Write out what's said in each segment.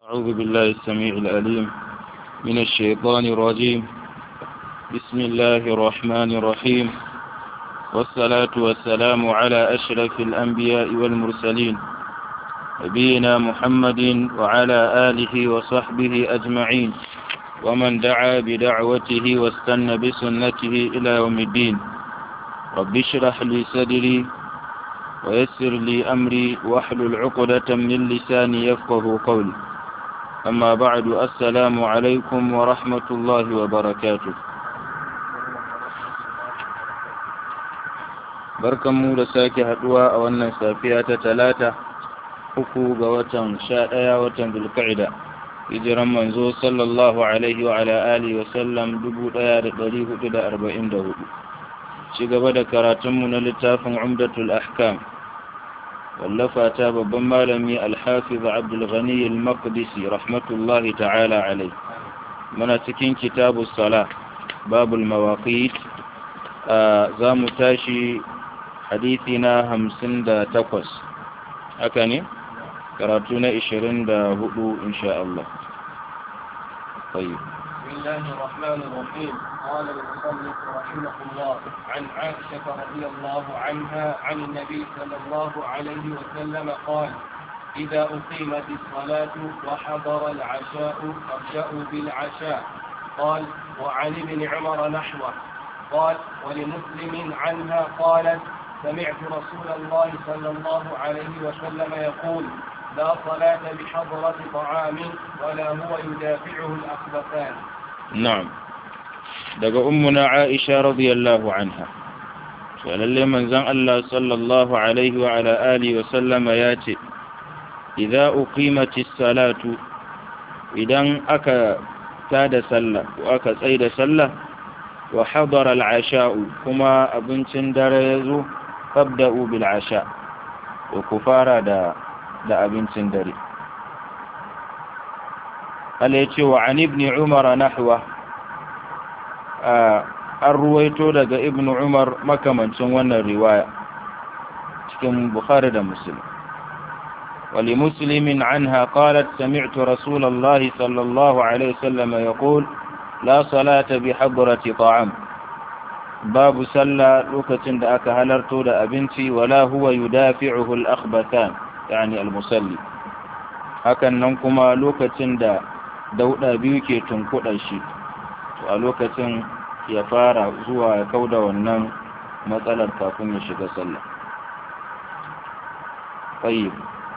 أعوذ بالله السميع العليم من الشيطان الرجيم بسم الله الرحمن الرحيم والصلاة والسلام على أشرف الأنبياء والمرسلين نبينا محمد وعلى آله وصحبه أجمعين ومن دعا بدعوته واستنى بسنته إلى يوم الدين رب اشرح لي صدري ويسر لي أمري واحلل عقدة من لساني يفقه قولي أما بعد السلام عليكم ورحمة الله وبركاته barkanmu da sake haduwa a wannan safiya ta talata uku ga watan sha ɗaya watan zulka'ida hijiran manzo sallallahu alaihi wa ala alihi wa sallam dubu ɗaya da ɗari hudu da arba'in da hudu ci gaba da karatunmu na littafin umdatul ahkam wallafa ta babban malami alhafiz abdulghani al-maqdisi rahmatullahi ta'ala alai muna cikin kitabu sala babul mawaqit za mu tashi hadithi na hamsin da takwas haka ne karatu na ishirin da hudu insha Allah طيب بسم الله الرحمن الرحيم قال المصنف رحمه الله عن عائشة رضي الله عنها عن النبي صلى الله عليه وسلم قال إذا أقيمت الصلاة وحضر العشاء فابدأوا بالعشاء قال وعن ابن عمر نحوه قال ولمسلم عنها قالت سمعت رسول الله صلى الله عليه وسلم يقول لا صلاة بحضرة طعام ولا هو يدافعه الأخبثان نعم daga ummuna Aisha radiyallahu anha to lalle manzon Allah sallallahu alaihi wa ala alihi wa sallama yace idza uqimatis salatu idan aka tada sallah ko aka tsaida sallah wa hadara al-asha'u kuma abincin dare yazo fabda'u bil asha wa kufara da da abincin dare Allah yace wa an ibn umar nahwa an ruwaito daga ibn umar makamancin wannan riwaya cikin bukhari da muslim wali muslimin anha qalat sami'tu rasulallahi sallallahu alaihi wasallam yaqul la salata bi hadrati ta'am babu salla lokacin da aka halarto da abinci wala huwa yudafi'uhu al-akhbathan yani al-musalli hakan nan kuma lokacin da dauda biyu ke tunkuɗa shi a lokacin ya fara zuwa ya kauda wannan matsalar kafin ya shiga sallah tayyib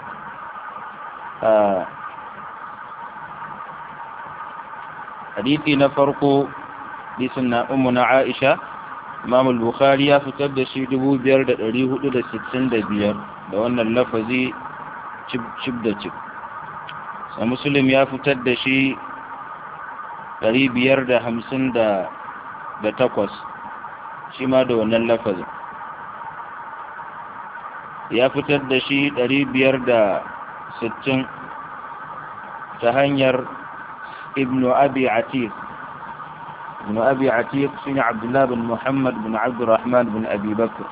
hadisi na farko hadisin na ummu na Aisha Imam al-Bukhari ya fitar da shi 5465 da wannan lafazi cib cib da cib sai Muslim ya fitar da shi ɗari biyar da hamsin da takwas shi ma da wannan lafazin ya fitar da shi ɗari biyar da sittin ta hanyar ibnu abi atiq ibnu abi atiq shi ne abdullahi bin muhammad bin abdurrahman bin abi bakr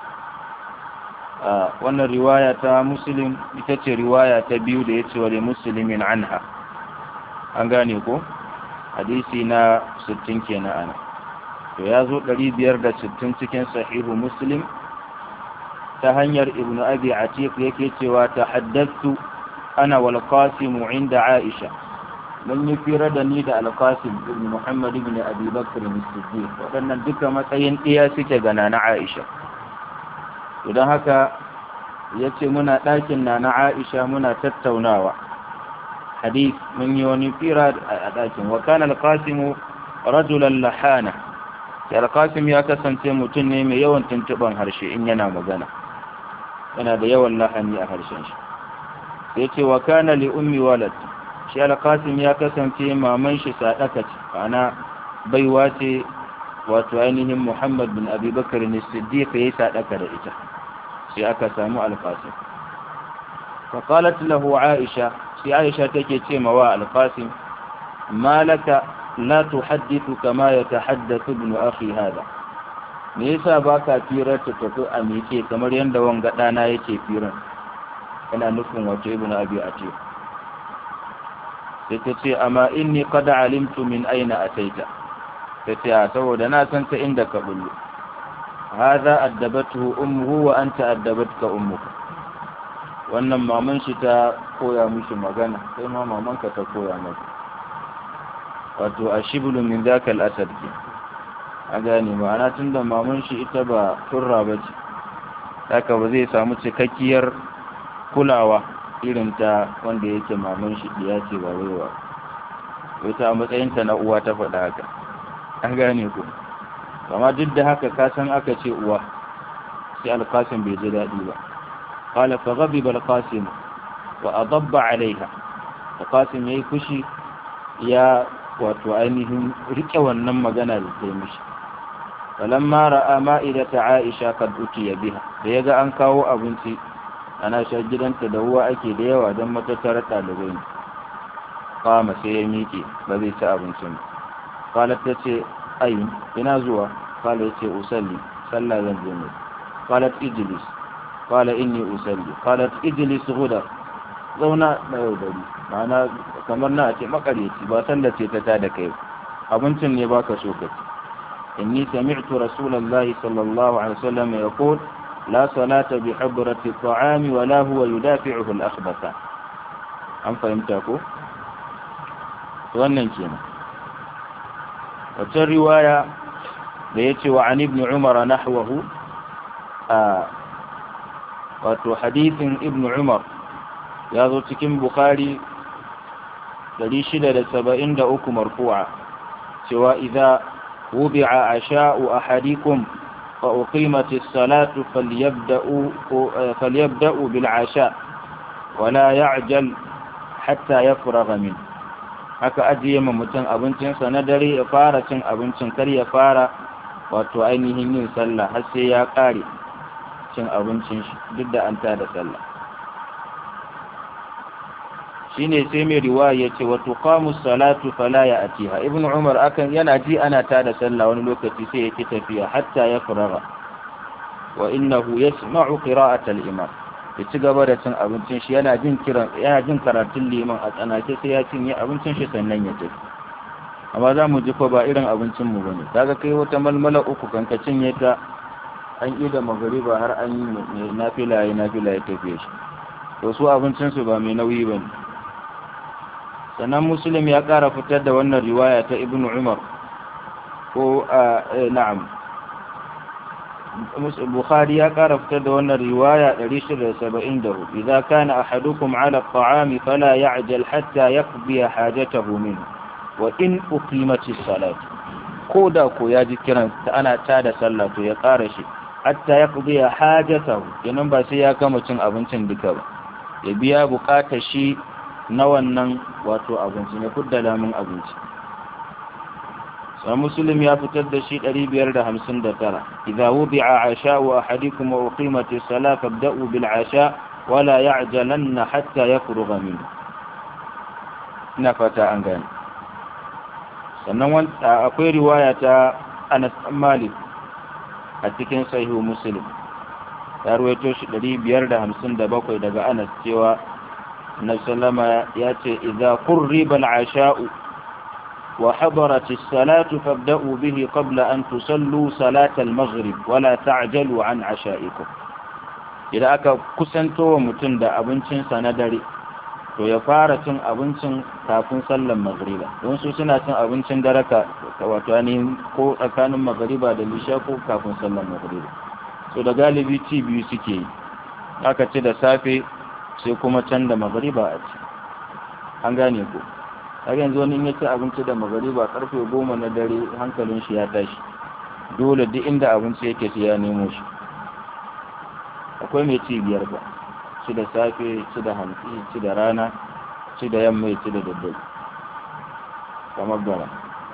wannan riwaya ta muslim ita ce riwaya ta biyu da ya ce wa musulmin anha an gane ko? hadisi na 60 kenan ana to ya zo 560 cikin sahihu muslim ta hanyar ibnu abi atiq yake cewa tahaddathu ana wal qasim inda aisha mun yi fira da ni da al qasim ibn muhammad ibn abi bakr as-siddiq wadannan duka matsayin ɗaya suke ga nana aisha to don haka yace muna ɗakin nana aisha muna tattaunawa حديث من يوني فيرا أداكم وكان القاسم رجلا لحانا القاسم يا كسنتي متني مي يوان تنتبان هرشي إن ينا مغانا أنا دا يوان لحني أهرشن يتي وكان لأمي ولد shi alƙasim ya kasance maman shi sadaka ce ana baiwa ce wato ainihin muhammad bin abubakar ne siddiq ya yi sadaka da ita sai aka samu alƙasim فقالت له عائشة في عائشة تكي مواء القاسم ما لك لا تحدث كما يتحدث ابن أخي هذا me yasa baka firar ta tafi a meke kamar yadda wanga ɗana yake firar yana nufin wato ibn abi ati sai ta ce amma inni qad alimtu min aina ataita ta ce a saboda na san ta inda ka bullo hadha addabatuhu ummuhu wa anta addabatka ummuka wannan maman shi ta koya mishi magana sai ma maman ka ta koya maka wato ashiblu min dhaka al-asad ke a gane ma'ana tunda maman shi ita ba turra bace haka ba zai samu cikakkiyar kulawa irin ta wanda yake maman shi ya ce ba waiwa wata a matsayinta na uwa ta faɗa haka an gane ku amma duk da haka ka san aka ce uwa sai alkasim bai ji daɗi ba qala fa ghadiba alqasim wa adabba alaiha alqasim yayi fushi ya wato ainihin rike wannan magana da ta yi mishi falamma ra'a ma'idata aisha kad utiya biha da yaga an kawo abinci ana sha gidanta da ruwa ake da yawa don matattara ɗalibai ne kama sai ya miƙe ba zai ci abincin ba qalat ta ce ai ina zuwa qala yace usalli sallah zan je ne qalat ijlis qala inni usalli qalat ijlis ghudar zauna da yau dari ma'ana kamar na ce makareci ba sallah ce ta tada kai abincin ne baka so ka inni sami'tu rasulullahi sallallahu alaihi wasallam yaqul لا صلاة بحضرة الطعام ولا هو يدافعه الأخبث أم فهمتكو wannan kenan wata riwaya da ya ce wa an ibn umar nahwahu a wato hadithin ibn umar ya zo cikin bukhari 673 marfu'a cewa idza wubi'a asha'u ahadikum فأقيمت الصلاة فليبدأوا, فليبدأوا بالعشاء ولا يعجل حتى يفرغ منه haka ajiye ma mutum abincinsa na dare ya fara cin abincin kar ya fara wato ainihin yin sallah har sai ya ƙare cin abincin shi duk da an tada sallah shine sai mai riwaya yace wa tuqamu salatu fala ya atiha ibnu umar akan yana ji ana tada sallah wani lokaci sai yake tafiya hatta ya faraga wa innahu yasma'u qira'at al-imam ya ci gaba da cin abincin shi yana jin kiran yana jin karatun liman a tsanake sai ya cinye abincin shi sannan ya tafi amma za mu ji ko ba irin abincin mu bane kaga kai wata malmala uku kan ka cinye ta an yi da magariba har an yi nafila ya nafila ya tafi shi to su abincin su ba mai nauyi bane sannan muslim ya ƙara fitar da wannan riwaya ta ibn umar ko na'am bukhari ya ƙara fitar da wannan riwaya 674 idza kana ahadukum ala at-ta'ami fala ya'jal hatta yaqdi hajatahu minhu wa in uqimati as-salat ko da ko ya ji kiran ta ana tada sallah to ya ƙara shi hatta yaqdi hajatahu kenan ba sai ya gama cin abincin duka ba ya biya bukatar shi na wannan wato abinci ne kudda lamun abinci sai muslim ya fitar da shi 559 idza wudi'a asha'u ahadikum wa uqimatis salat fabda'u bil 'asha wala ya'jalanna hatta yafrugha min ina fata an gane sannan akwai riwaya ta Anas Malik a cikin sahihu muslim ya ruwaito shi 557 daga Anas cewa النبي صلى الله عليه وسلم ياتي إذا قرب العشاء وحضرت الصلاة فابدأوا به قبل أن تصلوا صلاة المغرب ولا تعجلوا عن عشائكم إذا أكا كسنتو متندى أبنشن سندري to ya fara cin abincin kafin sallar magriba don su suna cin abincin dare ka wato ne ko tsakanin magriba da lisha ko kafin sallar magriba so da galibi ci biyu suke yi aka ci da safe sai kuma can da magariba a ci an gane ku har yanzu wani ya ci abinci da magariba karfe goma na dare hankalin shi ya tashi dole duk inda abinci yake sai ya nemo shi akwai mai ci biyar ba ci da safe ci da hantsi ci da rana ci da yamma ci da daddare kamar gara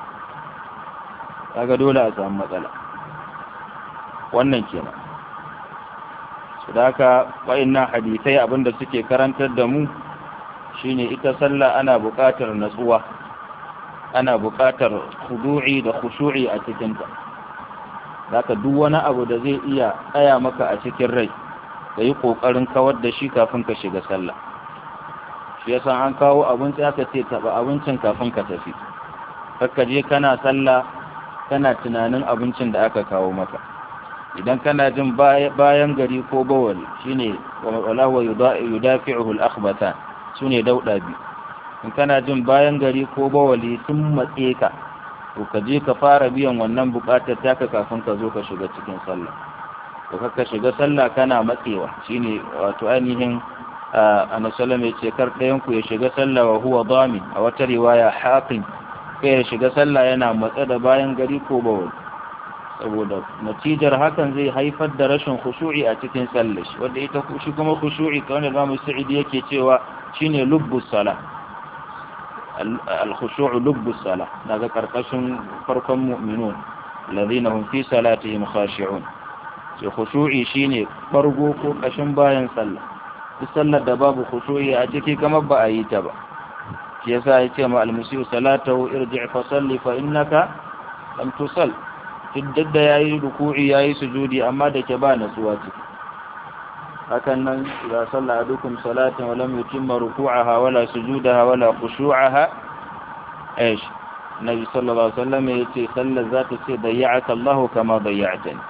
kaga dole a samu matsala wannan kenan su da haka wa'innan hadisai abinda suke karantar da mu shine ita sallah ana buƙatar natsuwa ana buƙatar khudu'i da khushu'i a cikinta zaka duk wani abu da zai iya tsaya maka a cikin rai ka yi ƙoƙarin kawar da shi kafin ka shiga sallah shi yasa an kawo abinci aka ce taba abincin kafin ka tafi kakka je kana sallah kana tunanin abincin da aka kawo maka idan kana jin bayan gari ko bawali shine wala huwa yudafi'uhu al-akhbatan sune dauda bi in kana jin bayan gari ko bawali sun matse ka to ka je ka fara biyan wannan bukatar taka kafin ka zo ka shiga cikin sallah to ka shiga sallah kana matsewa shine wato ainihin annabi sallallahu alaihi kar ɗayan ku ya shiga sallah wa huwa damin a wata riwaya haqin kai ya shiga sallah yana matsa da bayan gari ko bawali saboda natijar hakan zai haifar da rashin khushu'i a cikin sallah shi wanda ita shi kuma khushu'i kamar da Imam Sa'idi yake cewa shine lubbus salah al-khushu'u lubbus salah daga karkashin farkon mu'minun alladhina hum fi salatihim khashi'un sai khushu'i shine fargo ko kashin bayan sallah duk sallar da babu khushu'i a ciki kamar ba a yi ta ba shi yasa yace ma al-musii'u salatahu irji' fa salli fa innaka lam tusall duk da yayi ruku'i yayi sujudi amma da ke ba nasuwa ciki hakan nan idza salla adukum salatan wa lam yutimma ruku'aha wala sujudaha wala khushu'aha ايش النبي صلى الله عليه وسلم yace sallar za ta ce dayya'aka Allah kama dayya'tani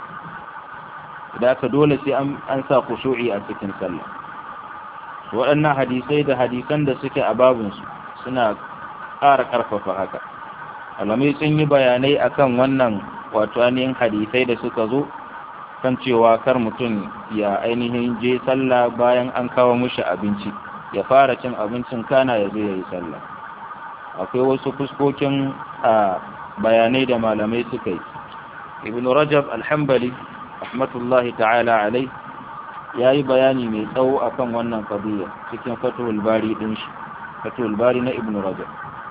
da ka dole sai an sa khushu'i a cikin sallah waɗannan hadisai da hadisan da suke a babinsu suna ƙara ƙarfafa haka alamai sun yi bayanai akan wannan wato ainihin hadisai da suka zo kan cewa kar mutum ya ainihin je sallah bayan an kawo mushi abinci ya fara cin abincin kana ya zo ya yi sallah akwai wasu fuskokin a bayanai da malamai suka yi ibn rajab alhambali rahmatullahi ta'ala alai ya yi bayani mai tsawo akan wannan qadiyya cikin fatul bari din shi fatul bari na ibn rajab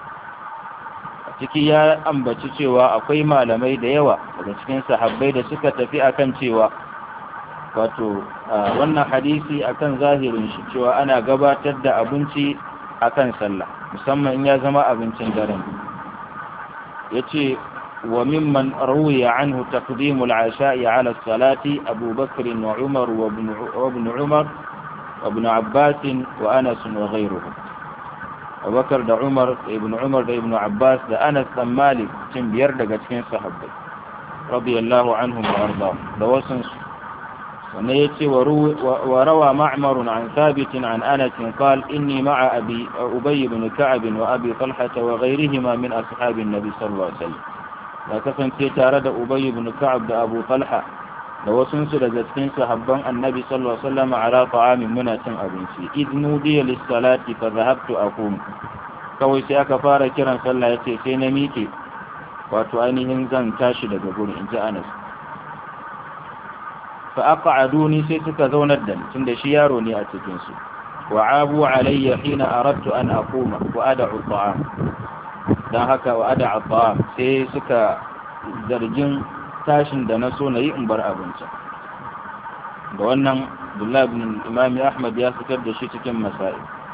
ciki ya ambaci cewa akwai malamai da yawa daga cikin sahabbai da suka tafi akan cewa wato wannan hadisi akan zahirin shi cewa ana gabatar da abinci akan sallah musamman in ya zama abincin daren yace wa mimman ruwiya anhu taqdimul asha'i ala salati Abu Bakr wa Umar wa ibn Umar wa ibn Abbas wa Anas wa ghayruhum Abubakar da Umar da Ibn Umar da Ibn Abbas da Anas dan Malik cin biyar daga cikin sahabbai radiyallahu anhum wa arda da wasun su wanne yace wa rawa Ma'mar an Thabit an Anas قال إني مع أبي أبي بن كعب وأبي طلحة وغيرهما من أصحاب النبي صلى الله عليه وسلم لا kasance tare da Ubay ibn Ka'ab da Abu Talha da wasu su daga cikin sahabban Annabi sallallahu alaihi wasallam ala ta'amin muna cin abinci idnu diya lis-salati fa dhahabtu aqum kawai sai aka fara kiran sallah yace sai na miƙe wato ainihin zan tashi daga gurin inji Anas fa aq'aduni sai suka zaunar da ni tunda shi yaro ne a cikin su wa abu alayya hina aradtu an aquma wa ad'u ta'am dan haka wa ad'u ta'am sai suka zargin tashin da na so na yi in bar abincin da wannan Abdullah ibn Imam Ahmad ya fitar da shi cikin masail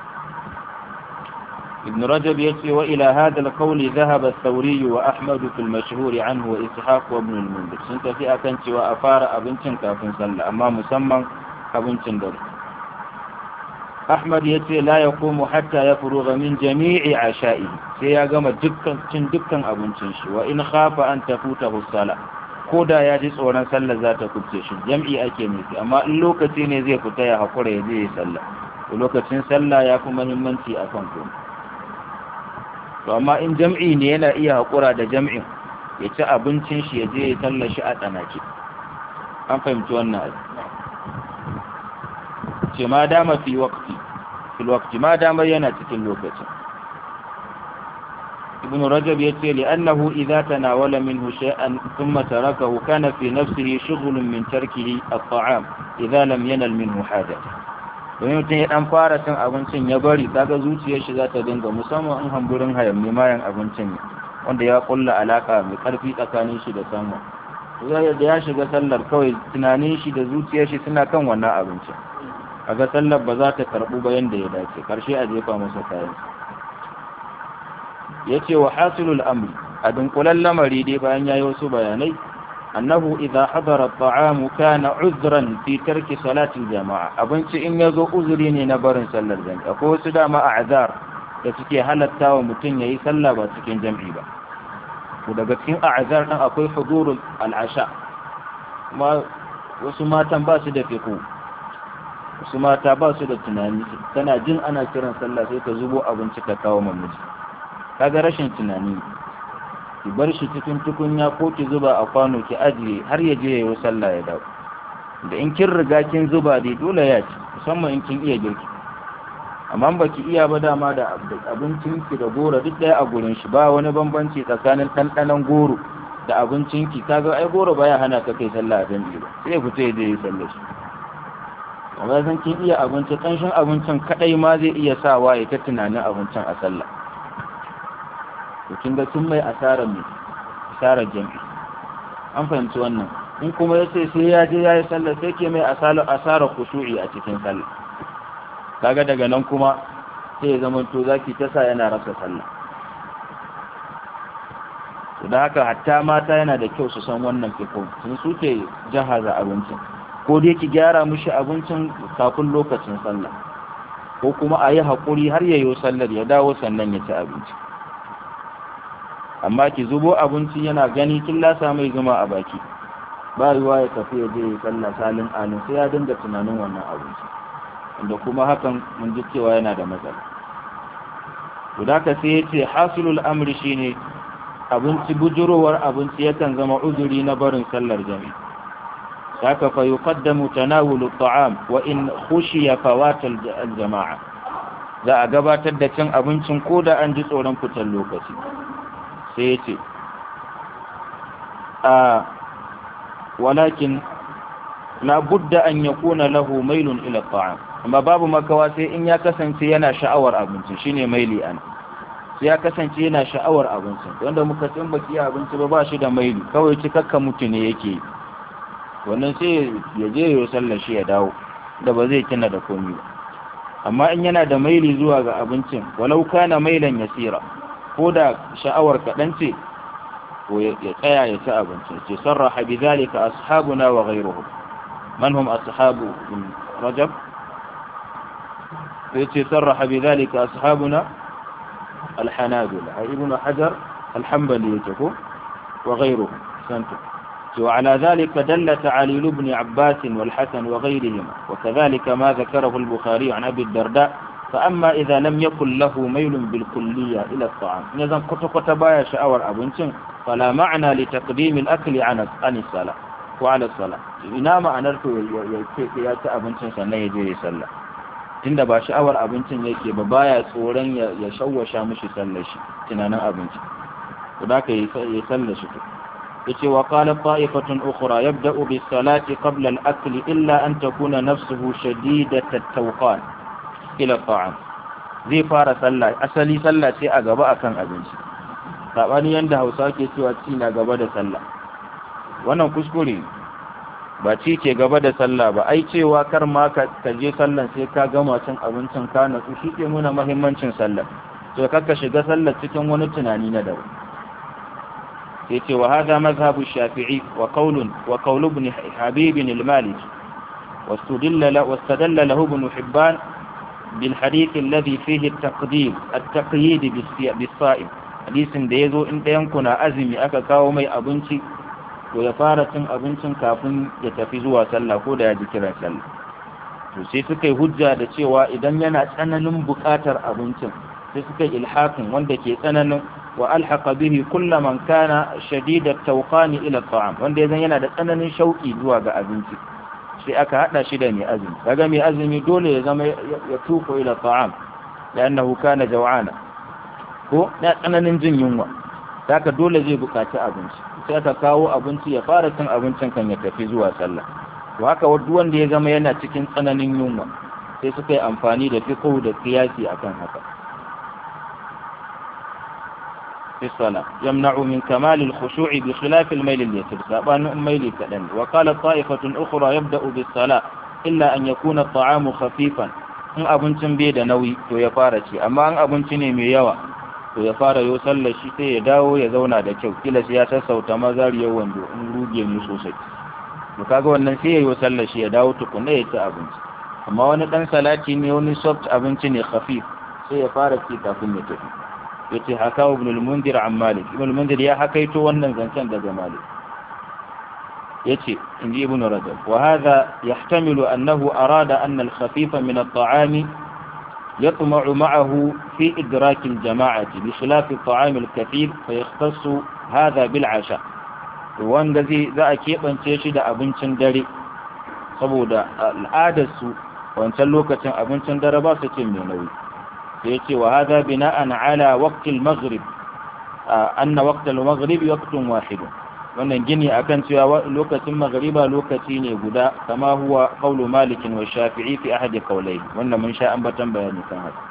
ابن رجب يتي وإلى هذا القول ذهب الثوري وأحمد في المشهور عنه وإسحاق وابن المنذر سنت في أكنت وأفار أبنتن كافن صلى أما مسمى أبنتن در أحمد يتي لا يقوم حتى يفرغ من جميع عشائه سيقام دكا دكا أبنتن وإن خاف أن تفوته الصلاة koda ya ji tsoron sallar za ta kubce shi jam'i ake nufi amma in lokaci ne zai fita ya haƙura ya je ya sallah lokacin sallah ya fi muhimmanci a kan kuma to amma in jam'i ne yana iya haƙura da jam'in ya ci abincin shi ya je ya talla shi a tsanake an fahimci wannan ce ma dama fi waqti fi waqti ma dama yana cikin lokacin ibn rajab yace li annahu idza tanawala minhu shay'an thumma tarakahu kana fi nafsihi shughlun min tarkihi at-ta'am idza lam yanal minhu haja domin mutum ya dan fara cin abincin ya bari kaga zuciyar shi za ta dinga musamman in hamburin hayammi mayan abincin ne wanda ya kulla alaka mai karfi tsakanin shi da samu da ya shiga sallar kawai tunanin shi da zuciyar shi suna kan wannan abincin kaga sallar ba za ta karbu ba yanda ya dace karshe a jefa masa kayan yace wa hasilul amri a dunkulan lamari dai bayan yayi wasu bayanai annahu idza hadara at-ta'am kana uzran fi tarki salati al-jama'a abinci in yazo uzuri ne na barin sallar jami'a akwai wasu dama a'zar da suke halatta wa mutum yayi sallah ba cikin jami'i ba to daga cikin a'zar din akwai hudurul al-asha kuma wasu matan ba su da fiqh wasu mata ba su da tunani tana jin ana kiran sallah sai ta zubo abinci ka kawo mamaji kaga rashin tunani ki bar shi cikin tukunya ko ki zuba a kwano ki ajiye har ya je ya yi sallah ya dawo da in kin riga kin zuba dai dole ya ci musamman in kin iya girki amma ba ki iya ba dama da abincin ki da goro duk ɗaya a gurin shi ba wani bambanci tsakanin ɗanɗanon goro da abincin ki kaga ai goro baya hana ka kai sallah a dangi ba sai ya fita ya je ya sallah shi amma san kin iya abinci ƙanshin abincin kadai ma zai iya sawa ya ta tunanin abincin a sallah to kin ga kin mai asarar mai asarar jami'i an fahimci wannan in kuma ya ce sai ya je ya yi sallah sai ke mai asarar asarar kushu'i a cikin sallah kaga daga nan kuma sai ya zama to zaki ta sa yana rasa sallah to da haka hatta mata yana da kyau su san wannan fikon sun suke jahaza abincin ko dai ki gyara mishi abincin kafin lokacin sallah ko kuma a yi haƙuri har yayo sallar ya dawo sannan ya ci abinci amma ki zubo abinci yana gani kin lasa mai zuma a baki ba ruwa ya tafi ya je ya sallah salin alin sai ya dinga tunanin wannan abinci inda kuma hakan mun ji cewa yana da matsala to da ka sai yace hasilul amri shine abinci bujurowar abinci yakan zama uzuri na barin sallar jami'i haka fa yuqaddamu tanawulu at'am wa in khushiya fawat al-jama'a za a gabatar da cin abincin koda an ji tsoron fitar lokaci sai yace a walakin la budda an yakuna lahu mailun ila at'am amma babu makawa sai in ya kasance yana sha'awar abinci shine maili an sai ya kasance yana sha'awar abinci wanda muka tsin baki abinci ba ba shi da maili kawai cikakka mutu ne yake wannan sai ya je ya sallar shi ya dawo da ba zai kina da komi ba amma in yana da maili zuwa ga abincin walau kana mailan yasira ko da sha'awar kaɗan ce ko ya tsaya ya ci abincin ce sarraha bi zalika ashabuna wa ghayruhum man hum ashabu rajab yace sarraha bi zalika ashabuna al-hanabila ibn hajar al-hanbali yake ko wa ghayruhum santu وعلى ذلك دل تعاليل ابن عباس والحسن وغيرهما وكذلك ما ذكره البخاري عن أبي الدرداء فأما إذا لم يكن له ميل بالكلية إلى الطعام إذا كنت كتبايا شأور أبنشن فلا معنى لتقديم الأكل عن عن الصلاة وعلى الصلاة إنا ما أنرت يأتي أبنشن سنة يجري صلى tunda ba sha'awar abincin yake ba baya tsoron ya shawwasha mishi sallar shi tunanin abinci to da ka yi sallar shi yace wa qala ta'ifatun ukhra yabda'u bis salati qabla al akli illa an takuna nafsuhu shadidat at tawqan ila ta'am zai fara sallah asali sallah ce a gaba akan abinci sabani yanda Hausa ke cewa ci na gaba da sallah wannan kuskure ba ci ke gaba da sallah ba ai cewa kar ma ka je sallan sai ka gama cin abincin ka natsu shi ke nuna muhimmancin sallah to kakka shiga sallar cikin wani tunani na daban yace wa hada mazhabu shafi'i wa qaulun wa qaul ibn habib al-maliki واستدل له واستدل له ابن حبان بالحديث الذي فيه التقديم التقييد بالصائم حديث da yazo in dayan kuna azumi aka kawo mai abinci to ya fara cin abincin kafin ya tafi zuwa sallah ko da ya ji kiran sallah to sai suka yi hujja da cewa idan yana tsananin buƙatar abincin sai suka yi ilhaqin wanda ke tsananin wa alhaqa bihi kullu man kana shadidat tawqani ila at'am wanda yazan yana da tsananin shauki zuwa ga abinci sai aka hada shi da mai azumi kaga mai azumi dole ya zama ya tuko ila at'am lannahu kana jaw'ana ko na tsananin jin yunwa haka dole zai bukaci abinci sai aka kawo abinci ya fara cin abincin kan ya tafi zuwa sallah to haka duk wanda ya zama yana cikin tsananin yunwa sai suka yi amfani da fiqh da qiyasi akan haka في الصلاة يمنع من كمال الخشوع بخلاف الميل اليسير سابان ميل كدن وقال طائفة أخرى يبدأ بالصلاة إلا أن يكون الطعام خفيفا in abincin bai da nauyi to ya fara ci amma an abinci ne mai yawa to ya fara yo sallar shi sai ya dawo ya zauna da kyau kila sai ya sassauta mazariyar wando in ruge ne sosai to kaga wannan sai ya yo sallar shi ya dawo tukunna ya ci abinci amma wani dan salati ne wani soft abinci ne khafif sai ya fara ci kafin ya tafi yace haka ibn al-mundir an malik ibn al-mundir ya hakaito wannan zancen daga malik yace inji ibn rajab wa hadha yahtamilu annahu arada anna al-khafifa min at-ta'ami يطمع معه في إدراك الجماعة بخلاف الطعام الكثير فيختص هذا بالعشاء wanda zai za a keɓance shi da abincin dare saboda al'adarsu wancan lokacin abincin dare ba su cin mai nauyi sai ce wa hada bina'an ala waqtil maghrib anna waqtal maghrib waqtun wahid wannan gini akan cewa lokacin maghriba lokaci ne guda kama huwa qawlu malik wa shafi'i fi ahadi qawlayhi wannan mun sha ambatan bayani kan haka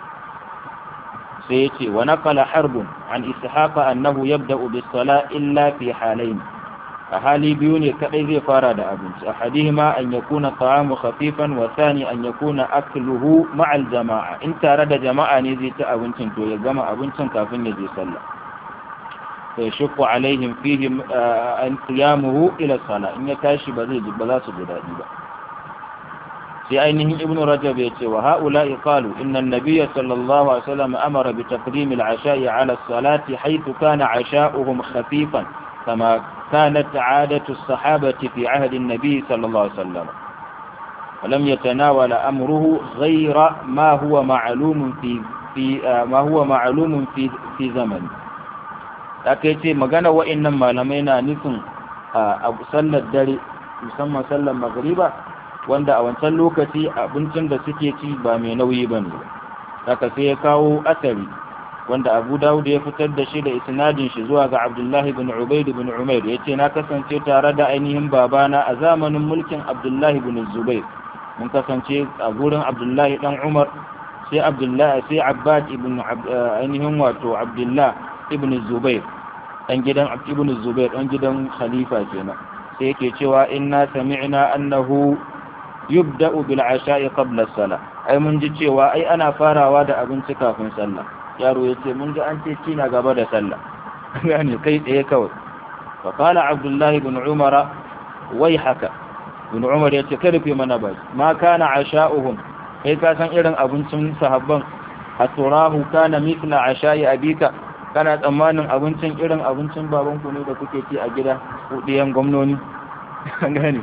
sai yace wa naqala harbun an ishaqa annahu yabda'u bis sala illa fi halayn a hali biyu ne kadai zai fara da abinci ahadihima an yakuna ta'amu khafifan wa thani an yakuna akluhu ma'al jama'a in tare da jama'a ne zai ci abincin to ya gama abincin kafin ya je sallah sai shukku alaihim fihi an qiyamuhu ila salah in ya tashi ba zai ba za su ji dadi ba sai ainihin ibn rajab ya ce wa haula'i qalu inna an-nabiy sallallahu alaihi wasallam amara bi taqdim al-asha'i ala as-salati haythu kana 'asha'uhum khafifan kama كانت عادة الصحابة في عهد النبي صلى الله عليه وسلم ولم يتناول أمره غير ما هو معلوم في في ما هو معلوم في في زمن ce magana wa'annan malamai na nufin a sallar dare musamman sallar magriba wanda a wancan lokaci abincin da suke ci ba mai nauyi ba ne haka sai ya kawo asari wanda abu dawud ya fitar da shi da isnadin shi zuwa ga abdullahi bin ubaid bin umair ya ce na kasance tare da ainihin babana a zamanin mulkin abdullahi bin zubair mun kasance a gurin abdullahi dan umar sai abdullahi sai abbad ibn ainihin wato abdullah ibn zubair dan gidan ibn zubair dan gidan khalifa kenan sai yake cewa inna sami'na annahu yubda'u bil asha'i qabla as-salah ai mun ji cewa ai ana farawa da abinci kafin sallah yaro ya ce mun ga an ce kina gaba da sallah gane kai tsaye kawai fa qala abdullahi ibn umara wai haka ibn umar ya ce kada fi mana ba ma kana asha'uhum kai ka san irin abincin sahabban aturahu kana mithla asha'i abika kana tsammanin abincin irin abincin babanku ne da kuke ci a gida ko diyan gwamnoni gane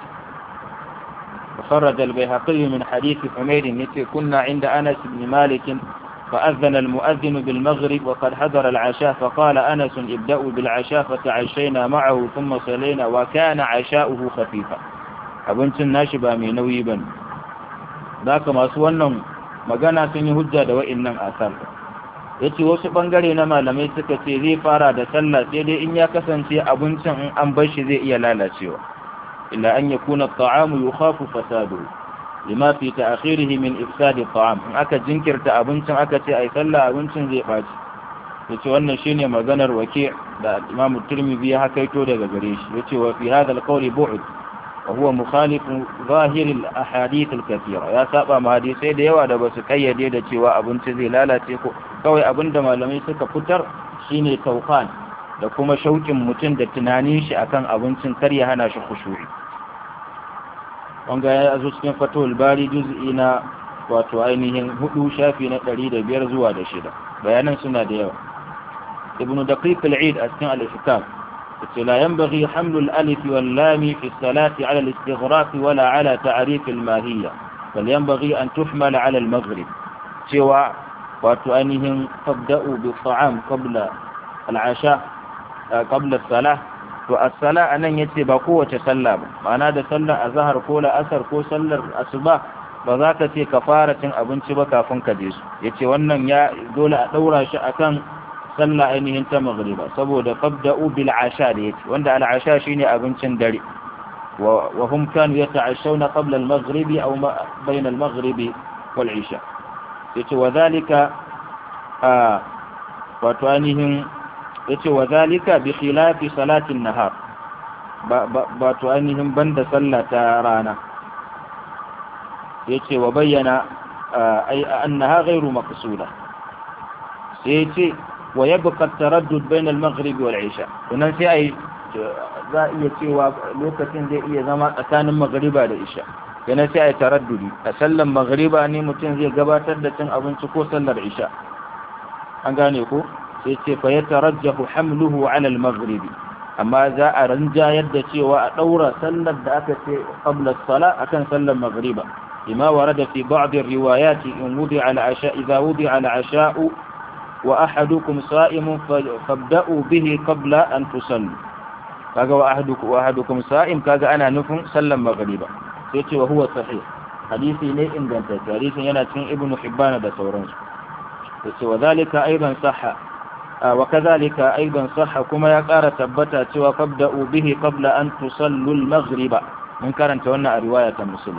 خرج البيهقي من حديث حميد يتي كنا عند أنس بن مالك فأذن المؤذن بالمغرب وقد حضر العشاء فقال أنس ابدأوا بالعشاء فتعشينا معه ثم صلينا وكان عشاؤه خفيفا abincin nashi ba mai nauyi ba ne za ka masu wannan magana sun yi hujja da wa'innan asar ya ce wasu ɓangare na malamai suka ce zai fara da sallah sai dai in ya kasance abincin in an bar shi zai iya lalacewa illa an yakuna ta'amu yukhafu fasadu lima fi ta'khirihi min ifsadi ta'am in aka jinkirta abincin aka ce ai sallah abincin zai baci yace wannan shine maganar wake da Imam Tirmidhi ya hakaito daga gare shi yace wa fi hadha al-qawl bu'd wa huwa mukhalif zahir al-ahadith al-kathira ya saba ma hadisai da yawa da basu kayyade da cewa abinci zai lalace ko kawai abinda malamai suka fitar shine tawfan da kuma shauƙin mutum da tunanin shi akan abincin kar ya hana shi khushu'i wanga ya zo cikin fatawul bari juz'i na wato ainihin hudu shafi na ɗari da biyar zuwa da shida bayanan suna da yawa ibnu daqiq al-eid a cikin al-ihkam yace la yanbaghi hamlu al-alif wal lam fi as-salati ala al-istighraq wala ala ta'rif al-mahiyya bal yanbaghi an tuhmal ala al-maghrib cewa wato ainihin tabda'u bi ta'am qabla al-asha qabla as-salah to as-sala anan yace ba kowace sallah ba ma'ana da sallar azhar ko la'asar ko sallar asuba ba za ka ce ka fara cin abinci ba kafin ka je su yace wannan ya dole a daura shi akan sallah ainihin ta maghriba saboda qabda'u bil asha da yace wanda al asha shine abincin dare wa wa hum kanu yata'ashawna qabla al maghribi aw bayna al maghribi wal isha yace wa dhalika a wato ainihin yace wa zalika bi khilafi salatin nahar ba to ainihin banda sallah ta rana yace wa bayyana ay annaha ghairu maqsuda sai sai ya ce wa yabqa taraddud bain al-maghrib wal isha kunan sai ai za iya cewa lokacin zai iya zama tsakanin maghriba da isha yana sai ai taraddudi a sallan maghriba ne mutum zai gabatar da cin abinci ko sallar isha an gane ko sai ce fa yatarajjahu hamluhu ala al-maghrib amma za a ranjayar da cewa a daura sallar da aka ce qabla as-sala akan sallar maghriba لما ورد في بعض الروايات إن وضع العشاء إذا وضع العشاء وأحدكم صائم فابدأوا به قبل أن تصلوا kaga wa ahadukum wa ahadukum sa'im kaga ana nufin sallan maghriba sai ce wa huwa sahih hadisi ne inganta hadisin yana cikin ibnu hibban da sauransu yace wa zalika aidan sahha wa kadhalika aidan sahha kuma ya ƙara tabbata cewa fabda'u bihi qabla an tusallu al-maghriba mun karanta wannan a riwaya ta muslim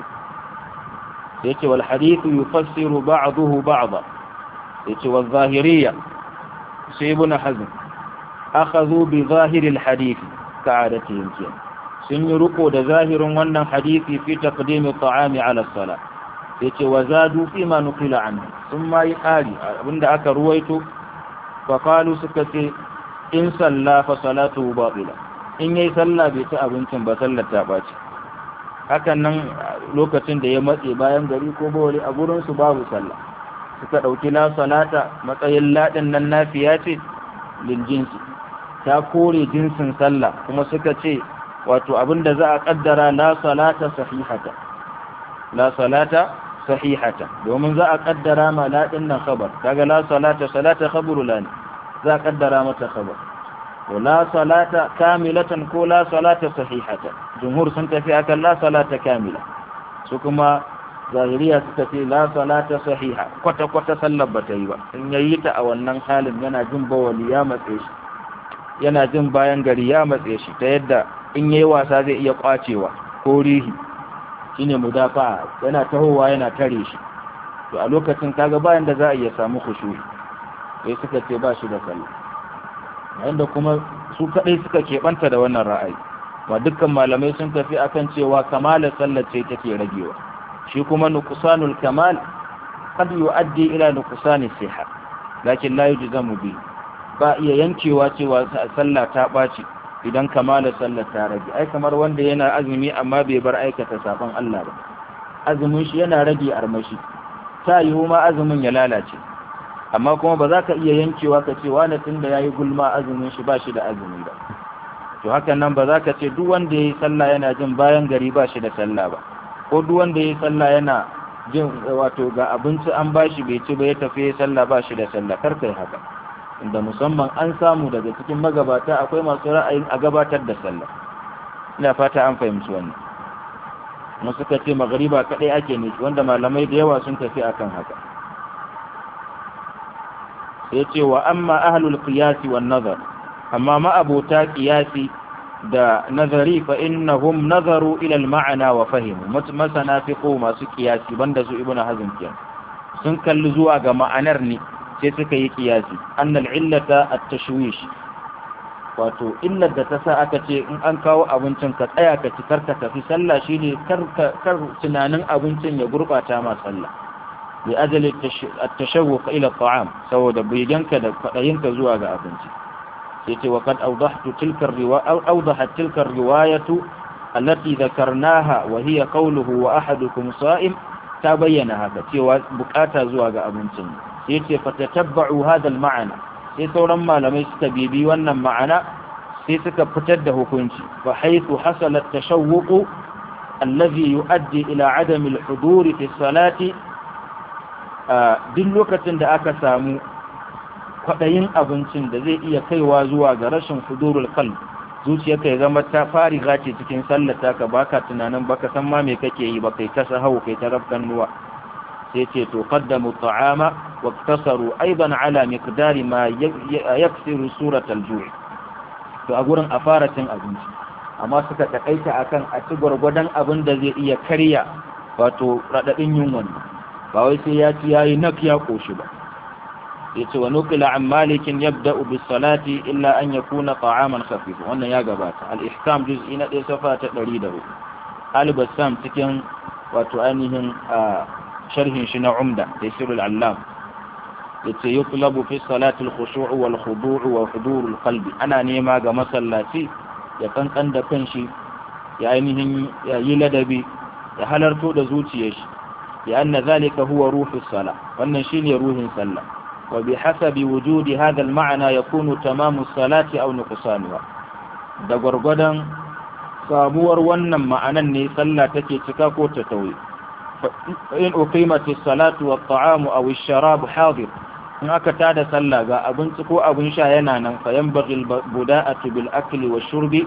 yace wal hadithu yufassiru ba'dahu ba'dha yace wal zahiriyya sai ibn hazm akhadhu bi zahir al hadith ka'adatihim kiyan sun yi riko da zahirin wannan hadisi fi taqdim at-ta'ami ala as-salat yace wa zadu fi ma nuqila anhu sun ma yi ƙari abinda aka ruwaito fa qalu suka ce in salla fa salatu batila in yayi sallah bai ci abincin ba sallar ta baci hakan nan lokacin da ya matse bayan gari ko bawali a gurin su babu sallah suka dauki la salata matsayin ladin nan nafiya ce lil jinsi ta kore jinsin sallah kuma suka ce wato abinda za a kaddara la salata sahihata la salata sahihata domin za a kaddara ma ladin nan khabar kaga la salata salata khabaru la za a kaddara mata khabar ولا صلاة كاملة كولا صلاة صحيحة جمهور سنتفي أكل لا صلاة كاملة سكما ظاهرية ستفي لا صلاة صحيحة كوتا كوتا سلبة تيبا إن ييت أو أنن حال ينا جنب وليامة إيش ينا جنب ينغري يامة إيش تيدا إن يواسا زي يقاتيوا كوريه shine mudafa yana tahowa yana tare shi to a lokacin kaga bayan da za a iya samu khushu sai suka ce ba shi da sallah wanda kuma su kadai suka keɓanta da wannan ra'ayi ba dukkan malamai sun tafi akan cewa kamalar sallar ce take ragewa shi kuma nuqsanul kamal qad yu'addi ila nuqsani siha lakin la yujzamu bi ba iya yankewa cewa sallah ta baci idan kamalar sallar ta rage ai kamar wanda yana azumi amma bai bar aikata sabon Allah ba azumin shi yana rage armashi ta yiwu ma azumin ya lalace amma kuma ba za ka iya yankewa ka ce wani tun da ya yi gulma azumin shi ba shi da azumi ba to hakan nan ba za ka ce duk wanda ya yi sallah yana jin bayan gari ba shi da sallah ba ko duk wanda ya yi sallah yana jin wato ga abinci an ba shi bai ci ba ya tafi ya sallah ba shi da sallah kar kai haka inda musamman an samu daga cikin magabata akwai masu ra'ayin a gabatar da sallah ina fata an fahimci wannan mu suka ce magariba kadai ake nufi wanda malamai da yawa sun tafi akan haka sai ce wa amma ahlul qiyasi wan nazar amma ma'abota qiyasi da nazari fa innahum nazaru ila al ma'ana wa fahimu masana fiqo masu qiyasi banda su ibnu hazm kiyan sun kalli zuwa ga ma'anar ne sai suka yi qiyasi annal illata at tashwish wato illar da ta sa aka ce in an kawo abincin ka tsaya ka ci karka tafi sallah shine kar kar tunanin abincin ya gurbata ma sallah لأجل التشوق إلى الطعام سوى دبيجنك دفعينك زواج أبنتي سيتي وقد أوضحت تلك الرواية أو أوضحت تلك الرواية التي ذكرناها وهي قوله وأحدكم صائم تبين هذا سوى بكاتا زواج أبنتي سيتي فتتبعوا هذا المعنى سيتي لما لم يستبيبي وانا معنا سيتك فتده كنتي فحيث حصل التشوق الذي يؤدي إلى عدم الحضور في الصلاة duk lokacin da aka samu kwaɗayin abincin da zai iya kaiwa zuwa ga rashin fudurul qalb zuciyarka ya zama ta fariga ce cikin sallata ka baka tunanin baka san ma me kake yi ba kai ta sahau kai ta rafkan nuwa sai ce to qaddamu ta'ama wa iktasaru aidan ala miqdari ma yaksiru surat al-ju' to a gurin a fara cin abinci amma suka takaita akan a ci gwargwadon abin da zai iya karya wato radadin yunwan ba wai sai ya ci yayi nak ya koshi ba yace wa nukila an malikin yabda'u bis salati illa an yakuna ta'aman khafif wannan ya gabata al ihkam juz'i na 1 safa ta 104 al bassam cikin wato ainihin sharhin shi na umda tafsirul allam yace yutlabu fi salati al-khushu' wal khudu' wa hudur al-qalbi ana nema ga masallaci ya kankan da kanshi ya ainihin ya yi ladabi ya halarto da zuciyar shi ya anna zalika huwa ruhu sala wannan shine ruhin sallah wa bi hasabi wujudi hadha al-ma'na yakunu tamamu salati aw nuqsanuha da gwargwadon sabuwar wannan ma'anan ne sallah take cika ko ta tauye in uqimati salatu wa ta'amu aw ash-sharab hadir in aka tada sallah ga abinci ko abin sha yana nan fa yanbaghi al-buda'atu bil akli wa shurbi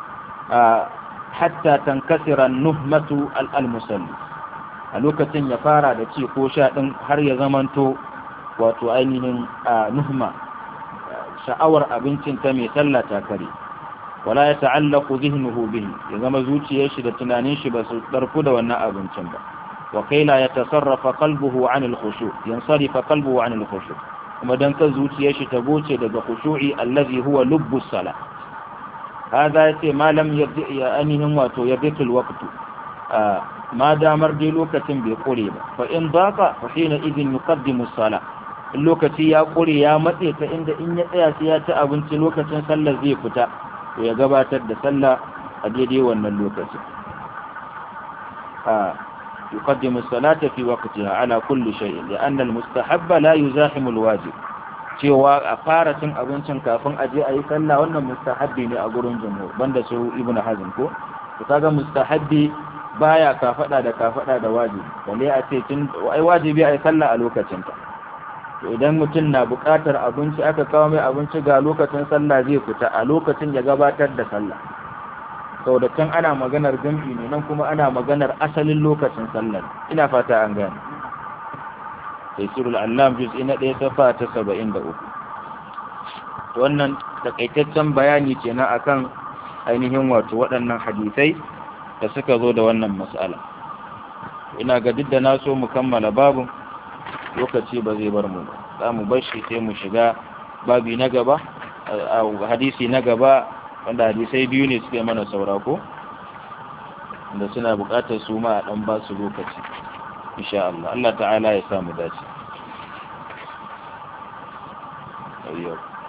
hatta tankasira nuhmatu al-musalli a lokacin ya fara da ci ko sha din har ya zamanto wato ainihin nuhma sha'awar abincin ta mai sallah ta kare wala ya ta'allaqu dhihnuhu bihi ya zama zuciyar shi da tunanin shi ba su darku da wannan abincin ba wa kaila ya tasarrafa qalbuhu an al-khushu yansarifa qalbuhu an al-khushu kuma dan kan zuciyar shi ta goce daga khushu'i allazi huwa lubbu salah hada yace malam ya ainihin wato ya bitul waqtu ma damar dai lokacin bai kure ba fa in baka fa hina idin yuqaddimu as-salah in lokaci ya kure ya matse ta inda in ya tsaya sai ya ci abinci lokacin sallar zai fita to ya gabatar da sallah a daidai wannan lokacin a yuqaddimu as-salata fi waqtiha ala kulli shay'in li'anna al-mustahabba la yuzahimu al-wajib cewa a fara cin abincin kafin a je a yi sallah wannan mustahabbi ne a gurin jumhur banda su ibnu hazm ko to kaga mustahabbi baya kafada da kafada da wajibi balle a ce tun ai wajibi ai sallah a lokacin ta to idan mutum na buƙatar abinci aka kawo mai abinci ga lokacin sallah zai fita a lokacin ya gabatar da sallah sau da can ana maganar jam'i ne nan kuma ana maganar asalin lokacin sallar ina fata an gane taisirul allam juz'i na ɗaya safa ta saba'in da uku wannan takaitaccen bayani kenan akan ainihin wato waɗannan hadisai da suka zo da wannan mas'ala ina ga duk da na so mu kammala babu lokaci ba zai bar mu ba za mu bar shi sai mu shiga babi na gaba a hadisi na gaba wanda hadisai biyu ne suke mana saura ko da suna buƙatar su ma a ɗan ba su lokaci insha Allah Allah ta'ala ya samu dace. Yau.